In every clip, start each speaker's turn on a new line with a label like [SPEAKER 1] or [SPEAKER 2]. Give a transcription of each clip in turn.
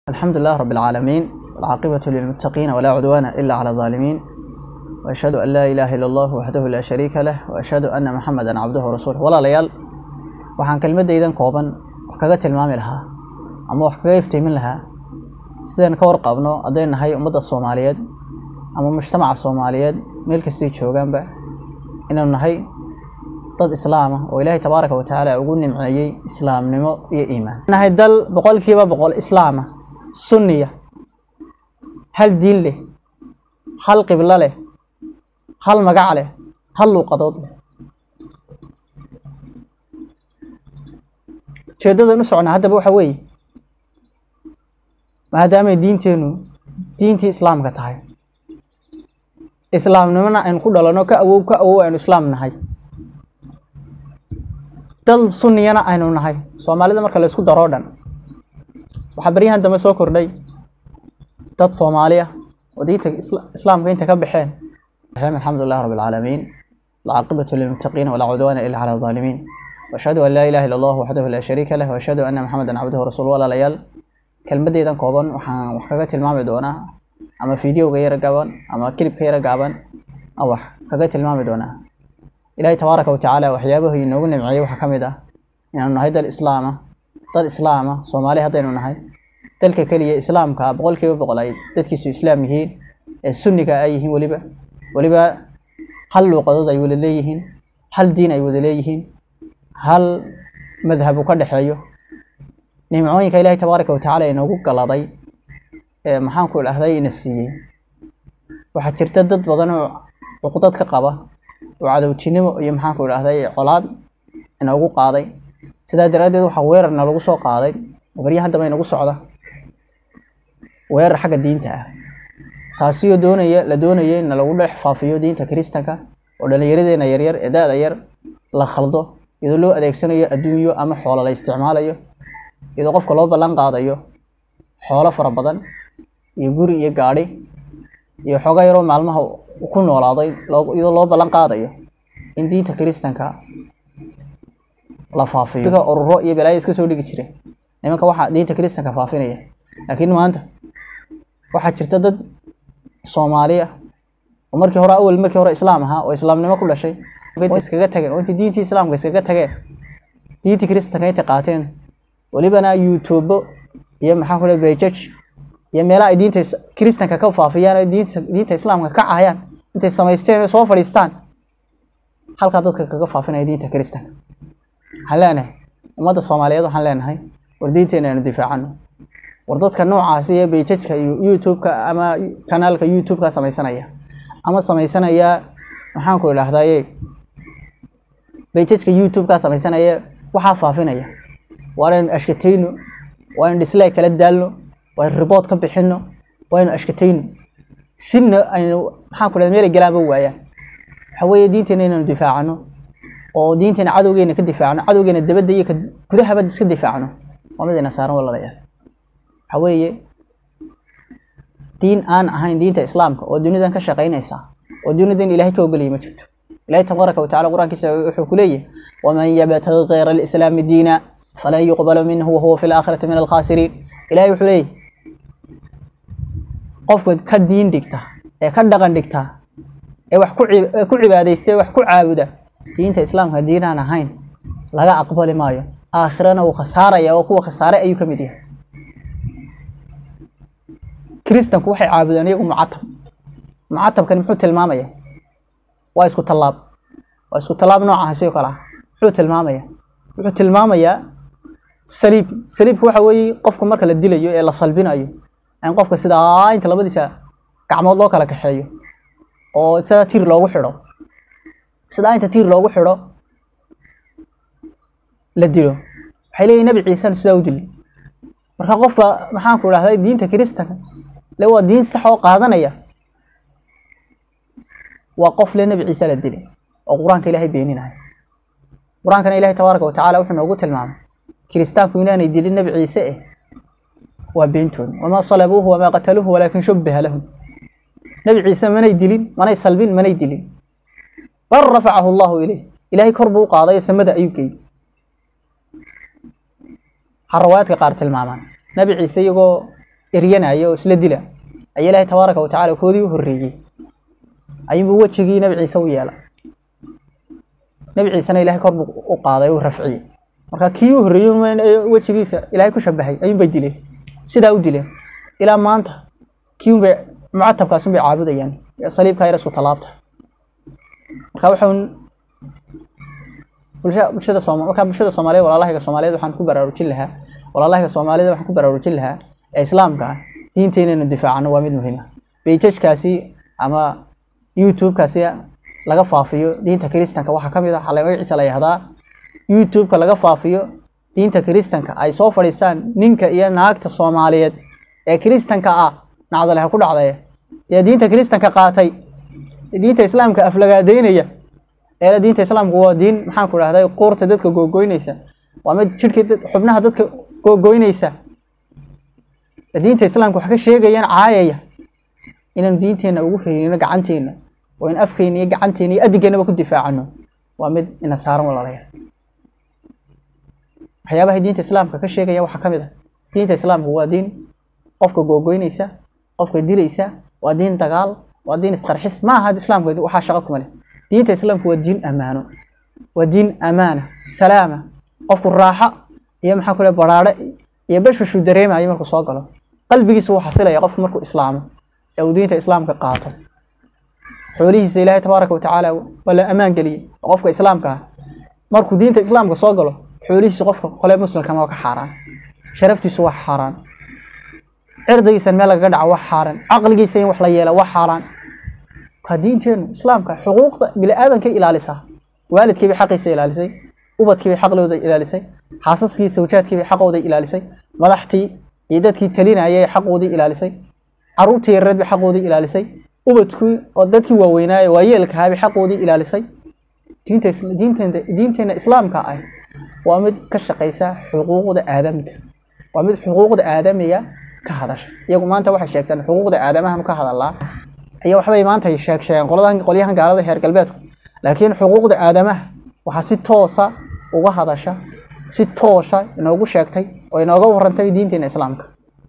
[SPEAKER 1] الحمد لله رب العالمين والعاقبة للمتقين ولا عدوان إلا على الظالمين وأشهد أن لا إله إلا الله وحده لا شريك له وأشهد أن محمدا عبده ورسوله ولا ليال waxaan kelmadaydan kooban wax kaga tilmaami lahaa ama wax kaga iftiimin lahaa sidaan ka warqabno hadday nahay ummadda soomaaliyeed ama mujtamaca soomaaliyeed meel kastay joogaanba inaynu nahay dad islaama oo ilaahay tabaaraka wa tacaala ugu nimceeyey islaamnimo iyo iimaan nahay dal boqolkiiba boqol islaama sunniya hal diin leh hal qiblo leh hal magac leh hal luuqadood leh ujeedadan u socnaa haddaba waxa weeye maadaamay diinteennu diintii islaamka tahay islaamnimona aynu ku dhalano ka awow ka awow aynu islaam nahay dal sunniyana aynu nahay soomaalida marka la isku daroo dhan waxaa baryahan dambe soo kordhay dad soomaaliya oo diinta islaamka inta ka baxeen alxamdu lilah rabi alcaalamiin alcaaqibatu lilmuttaqiina walaa cudwaana ila cala alظaalimiin وأشهد أن لا إله إلا الله وحده لا شريك له وأشهد أن محمدا عبده ورسوله ولا ليال kelmadeydan kooban waxaan wax kaga tilmaami doonaa ama fideoga yara gaaban ama kilibka yara gaaban aan wax kaga tilmaami doonaa ilaahay tabaaraka wa tacaala waxyaabahu inoogu nimceeyey waxaa ka mid ah inaanu nahay dal islaama dad islaama soomaali haddaynu nahay dalka keliya islaamka boqolkiiba boqol ay dadkiisu islaam yihiin ee sunniga ay yihiin weliba weliba hal luuqadood ay wada leeyihiin hal diin ay wada leeyihiin hal madhab uu ka dhexeeyo nimcooyinka ilaahay tabaaraka wa tacaala inoogu galaday ee maxaanku idhahday ina siiyey waxaa jirta dad badan oo cuqdad ka qaba oo cadowtinimo iyo maxaanku idhahday colaad inoogu qaaday sidaa daraaddeed waxaa weerarna lagu soo qaaday oo baryahan dambe inagu socda weerar xagga diinta ah taasiyoo doonaya la doonaya in lagu dhex faafiyo diinta kiristanka oo dhallinyaradeena yaryar ee da-da yar la khaldo iyadoo loo adeegsanayo adduunyo ama xoolo la isticmaalayo iyadoo qofka loo ballan qaadayo xoolo fara badan iyo guri iyo gaadhi iyo xooga yaroo maalmaha ku noolaaday iyadoo loo ballan qaadayo in diinta kiristanka la faafiyo ururo iyo balaayo iska soo dhigi jire nimanka waxaa diinta kiristanka faafinaya laakiin maanta waxaa jirta dad soomaaliya oo markii hore awel markii hore islaam ahaa oo islaamnimo ku dhashay iskaga tageen oo intii diintii islaamka iskaga tageen diintii kiristanka intay qaateen welibana youtubo iyo maxaa ku bejaj iyo meelaha ay diinta kiristanka ka faafiyaan oo diinta diinta islaamka ka cahayaan intay samaysteen oo soo fadhiistaan halkaa dadka kaga faafinaya diinta kiristanka waxaan leenahay ummadda soomaaliyeed waxaan leenahay war diinteena aynu difaacano war dadka noocaasi iyo bejajka iyo youtubeka ama kanaalka youtubeka samaysanaya ama samaysanaya maxaan ku idhahdaye bejajka youtubeka samaysanaya waxaa faafinaya waa inaynu ashkatayno waa aynu dislike kala daalno waa aynu ribood ka bixino waa aynu ashkatayno sina aynu maxaan ku dhahay meelay galaanba waayaan waxa weeye diinteena inaynu difaacano oo diinteena cadowgeena ka difaacno cadowgeena dabadda iyo ka gudahaba iska difaacno waa mid ina saaran walaalayaal waxa weeye diin aan ahayn diinta islaamka oo dunidan ka shaqaynaysa oo dunidan ilaahay ka ogolayay ma jirto ilahay tabaaraka wa tacala qur-aankiisa wuxuu ku leeyahay waman yabtagi kayra alislaami diina falan yuqbala minhu wahuwa fi laakhirati min alkhaasiriin ilahay wuxuu leeyahy qofka ka diin dhigta ee ka dhaqan dhigta ee wax ku cibaadaysta ee wax ku caabuda diinta islaamka diinaan ahayn laga aqbali maayo aakhirana wuu khasaaraya oo kuwa khasaare ayuu ka mid yahay kiristanku waxay caabudaan iyagu mucatab mucatabkani muxuu tilmaamaya waa isku tallaab waa isku tallaab noocaha sidoo kale ah muxuu tilmaamaya wuxuu tilmaamayaa saliib saliibka waxa weeye qofka marka la dilayo ee la salbinayo in qofka sidaa inta labadiisa gacmood loo kala kaxeeyo oo sidaa tiir loogu xidho sidaa inta tiir loogu xidho la dilo waxay leeyihin nabi ciisanu sidaa u dili marka qofka maxaan ku idhahday diinta kiristanka le waa diin sax oo qaadanaya waa qof le nabi ciise la dilay oo qur-aanka ilaahay beeninaya qur-aankana ilahay tabaaraka wa tacala wuxuu noogu tilmaamay kiristaanku inaanay dilin nabi ciise eh waa beentood wamaa salabuuhu wamaa qataluuhu walaakin shubbiha lahum nabi ciise manay dilin manay salbin manay dilin bal rafacahu allahu ilayh ilaahay kor buu u qaaday oo samada ayuu geeyey waxaa rawaayadka qaar tilmaamaan nabi ciise iyagoo eryanaya oo isla dila ayaa ilaahay tabaaraka wa tacaala koodii u horreeyey ayuunbuu wejigii nabi ciise u yeela nabi ciisena ilahay kor buu u qaaday u rafciyey marka kii u horreeyey wejigiisa ilaahay ku shabahay ayuunbay dileen sidaa u dileen ilaa maanta kii unbay mucatabkaas unbay caabudayaan saliibkaa yar isku tallaabta marka waxaan bulsha bulshada sooma marka bulshada soomaaliyeed walaalahayga soomaaliyeed waxaan ku baraarujin lahaa walaalahayga soomaaliyed waxaan ku baraarujin lahaa ee islaamka ah diinta inaynu difaacano waa mid muhiim ah beijajkaasi ama youtube-kaasi laga faafiyo diinta kiristanka waxaa ka mid ah waxaa magaciisa la yahdaa youtube-ka laga faafiyo diinta kiristanka ay soo fadhiistaan ninka iyo naagta soomaaliyeed ee kiristanka ah nacdale ha ku dhacday dee diinta kiristanka qaatay diinta islaamka aflagaadeynaya eela diinta islaamku waa diin maxaan ku dhahday quurta dadka googoynaysa waa mid jidhkii xubnaha dadka googoynaysa diinta islaamka wax ka sheegayaan caayaya inaan diinteenna ugu heynino gacanteena oo in afkeena iyo gacanteena iyo adigeennaba ku difaacano waa mid ina saaran walaalayaal waxyaabahay diinta islaamka ka sheegaya waxaa ka mid ah diinta islaamku waa diin qofka googoynaysa qofka dilaysa waa diin dagaal waa diin isqarxis ma aha islaamka waxaa shaqo kuma leh diinta islaamku waa diin amaano waa diin amaana salaama qofku raaxo iyo maxaa ku leh baraare iyo bashbashuu dareemayo markuu soo galo qalbigiisu wuu xasilaya qofku markuu islaamo ee uu diinta islaamka qaato xoolihiisa ilaahay tabaaraka watacaala waa la ammaan geliyey oo qofka islaamka ah markuu diinta islaamka soo galo xoolihiisu qofka qole muslimkama waa ka xaaraan sharaftiisu waa xaaraan cirdigiisa meel lagaga dhaco waa xaaraan caqligiisa in wax la yeela waa xaaraan ka diinteenu islaamka xuquuqda bini-aadanka ilaalisaa waalidkiibay xaqiisa ilaalisay ubadkiibay xaqlooda ilaalisay xaasaskii sawjaadkiibay xaqooda ilaalisay madaxtii iyo dadkii talinayay xaqoodii ilaalisay caruurtii yareed bay xaqoodii ilaalisay ubadkii oo dadkii waaweynaaye waayeelkahaabay xaqoodii ilaalisay diinta diinteena diinteena islaamka ah waa mid ka shaqaysa xuquuqda aadamka waa mid xuquuqda aadamiga ka hadasha iyagu maanta waxay sheegtaan xuquuqda aadamahan ka hadalaa iyo waxbay maanta sheeg sheegeen qoladan qolyahan gaalada heer galbeedku laakiin xuquuqda aadamaha waxaa si toosa uga hadasha si toosa inoogu sheegtay oo inooga warantay diinteena islaamka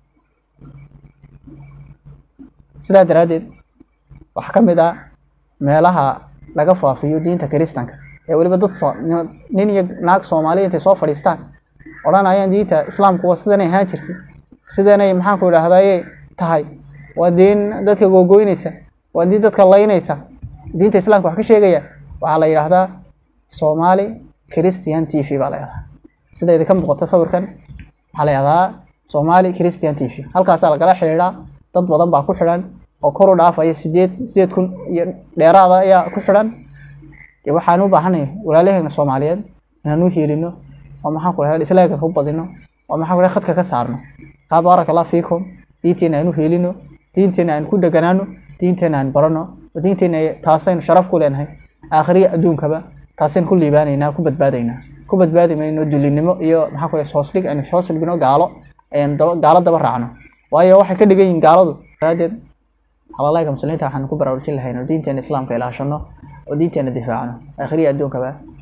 [SPEAKER 1] sidaa daraaddeed waxaa ka mid ah meelaha laga faafiyo diinta kiristanka ee weliba dad soo nin iyo naag soomaaliya intay soo fadhiistaan odhanayaan diinta islaamku waa sidanay ahaan jirtay sidanay maxaan ku idhaahdaye tahay waa diin dadka googoynaysa waa diin dadka laynaysa diinta islaamka wax ka sheegaya waxaa la yidhaahdaa soomaali christian t v baa la yidhahdaa sida idinka muuqato sawirkan waxaa la yidhahdaa soomaali christian t v halkaasaa lagala xidhiidhaa dad badan baa ku xidhan oo kor u dhaafaya sideed sideed kun iyo dheeraada ayaa ku xidhan dee waxaan u baahanay walaalaheena soomaaliyeed inaan u hiilino oo maxaan ku dhahay islaaga ku badino oo maxaan ku dhahay khadka ka saarno kaa baaraka allah fiikum diinteena aan u hiilino diinteena aan ku dheganaano diinteena aan barano oo diinteena taasaynu sharaf ku leenahay aakhiriya adduunkaba taasaynu ku liibaanaynaa ku badbaadaynaa ku badbaadi mayno dulinimo iyo maxaan ku dhahay hoosdhig aynu hoos dhigno gaalo aynu daba gaalo daba raacno waayo waxay ka dhigan yihiin gaaladu daraaddeed xalalaayka muslimiinta waxaan ku baraarujin lahayn oo diinteena islaamka ilaashano oo diinteena difaacno aakhiriya adduunkaba